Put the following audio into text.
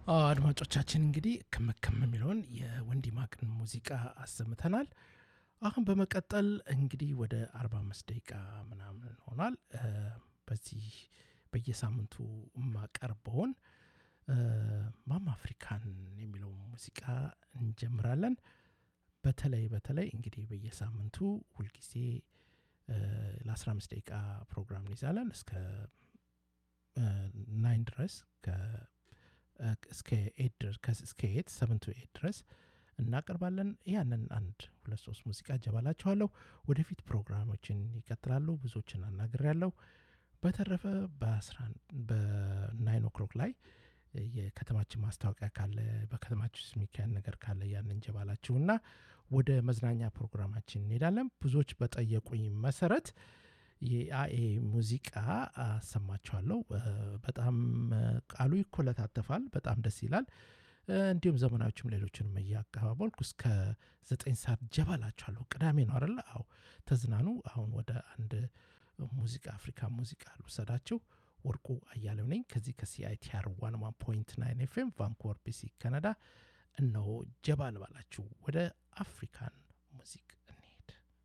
አድማጮቻችን እንግዲህ ክምክም የሚለውን የወንዲ ማቅን ሙዚቃ አሰምተናል። አሁን በመቀጠል እንግዲህ ወደ 45 ደቂቃ ምናምን ሆኗል። በዚህ በየሳምንቱ የማቀርበውን ማማ አፍሪካን የሚለው ሙዚቃ እንጀምራለን። በተለይ በተለይ እንግዲህ በየሳምንቱ ሁልጊዜ ለ15 ደቂቃ ፕሮግራም እንይዛለን እስከ ናይን ድረስ እስከ ኤት ሰቨን ቱ ኤት ድረስ እናቀርባለን። ያንን አንድ ሁለት ሶስት ሙዚቃ እጀባላችኋለሁ። ወደፊት ፕሮግራሞችን ይቀጥላሉ። ብዙዎችን አናግር ያለው በተረፈ በናይን ኦክሎክ ላይ የከተማችን ማስታወቂያ ካለ በከተማችን ውስጥ የሚካሄድ ነገር ካለ ያን እንጀባላችሁና ወደ መዝናኛ ፕሮግራማችን እንሄዳለን። ብዙዎች በጠየቁኝ መሰረት የአኤ ሙዚቃ አሰማችኋለሁ። በጣም ቃሉ ይኮለታተፋል። በጣም ደስ ይላል። እንዲሁም ዘመናዎችም ሌሎችንም እያቀባበልኩ እስከ ዘጠኝ ሰዓት ጀባላችኋለሁ። ቅዳሜ ነው አደለ? አዎ ተዝናኑ። አሁን ወደ አንድ ሙዚቃ አፍሪካ ሙዚቃ ልውሰዳችሁ። ወርቁ አያሌው ነኝ ከዚህ ከሲአይቲአር ዋን ዋን ፖይንት ናይን ኤፍኤም ቫንኩቨር ቢሲ ካናዳ። እነሆ ጀባ ልባላችሁ ወደ አፍሪካን ሙዚቅ